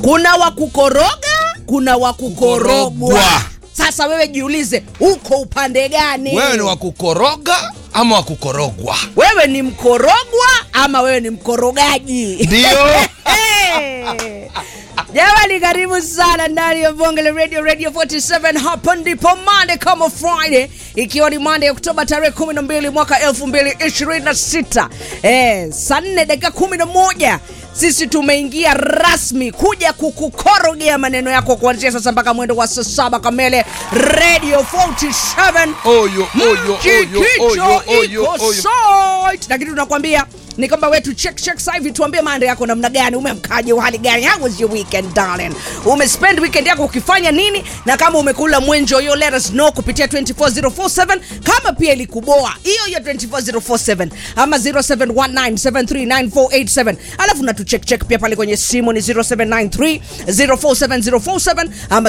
kuna wa kukoroga kuna wa kukorogwa Kukorogwa. sasa wewe jiulize uko upande gani wewe ni wa kukoroga ama wa kukorogwa wewe ni mkorogwa ama wewe ni mkorogaji ndio Hey! jamani karibu sana ndani ya bonge la radio radio 47 hapa ndipo mande kama friday ikiwa ni mande ya oktoba tarehe 12 mwaka 2026 eh, saa 4 dakika 11 sisi tumeingia rasmi kuja kukukorogea maneno yako kuanzia sasa mpaka mwendo wa saa saba kamele radio 47 oyo oyo oyo oyo oyo oyo site lakini tunakwambia ni kwamba wetu check check sasa hivi tuambie manda yako namna gani umemkaje uhali gani how was your weekend darling umespend weekend yako ukifanya nini na kama umekula mwenjo hiyo let us know kupitia 24047 kama pia ilikuboa hiyo hiyo 24047 ama 0719739487 alafu na tucheck check pia pale kwenye simu ni 0793 047047 ama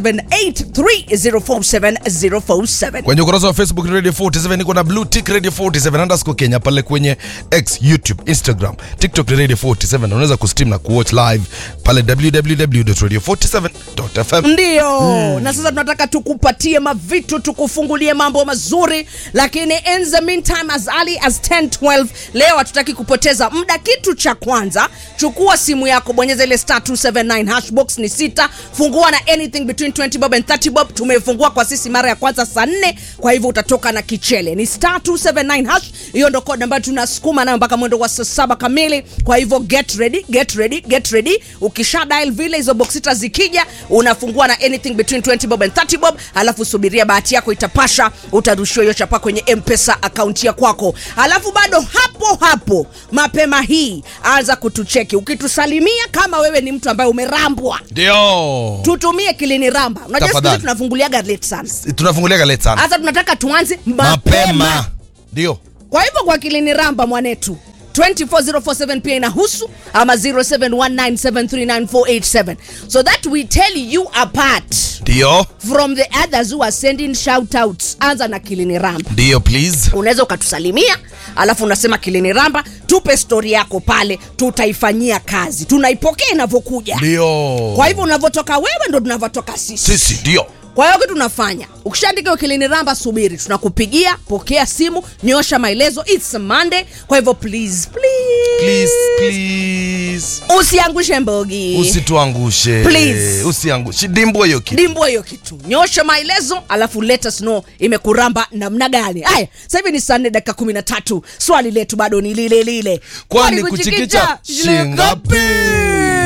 0783047047 kwenye ukurasa wa facebook radio 47 niko na blue tick radio 47 underscore kenya pale kwenye x youtube instagram tiktok ni radio 47 unaweza kustream na kuwatch live pale www.radio47.fm ndio mm. na sasa tunataka tukupatie mavitu tukufungulie mambo mazuri lakini in the meantime as early as 10 12 leo hatutaki kupoteza muda kitu cha kwanza chukua simu yako bonyeza ile star 279 hashbox ni sita fungua na anything between 20 bob and 30 bob tumefungua kwa sisi mara ya kwanza saa nne kwa hivyo utatoka na kichele ni star 279 hash hiyo ndo code ambayo tunasukuma nayo mpaka mwendo wa saa saba kamili kwa hivyo get ready get ready get ready ukisha dial vile hizo box sita zikija unafungua na anything between 20 bob and 30 bob alafu subiria bahati yako itapasha utarushiwa hiyo chapa kwenye mpesa akaunti ya kwako alafu bado hapo hapo mapema hii anza kutucheki ukitusalimia kama wewe ni mtu ambaye umerambwa ndio tutumie kilini ramba unajua siku hizi Tafadhali. tunafunguliaga late sana tunafungulia late sana hasa tunataka tuanze mapema, mapema ndio kwa hivyo kwa kilini ramba mwanetu 24047 pia inahusu ama 0719739487 so that we tell you apart ndio from the others who are sending shout outs anza na kilini ramba ndio please unaweza ukatusalimia alafu unasema kilini ramba tupe stori yako pale tutaifanyia kazi tunaipokea inavyokuja ndio kwa hivyo unavyotoka wewe ndo tunavyotoka sisi sisi ndio kwa hiyo kitu tunafanya ukishaandika hiyo kilini ramba subiri tunakupigia pokea simu nyosha maelezo its a monday kwa hivyo please please, please please usiangushe mbogi usituangushe Please. usiangushe dimbwa hiyo kitu dimbo hiyo kitu nyosha maelezo alafu let us know imekuramba namna gani haya sasa hivi ni saa nne dakika kumi na tatu swali letu bado ni lile lile kwani kuchikicha shingapi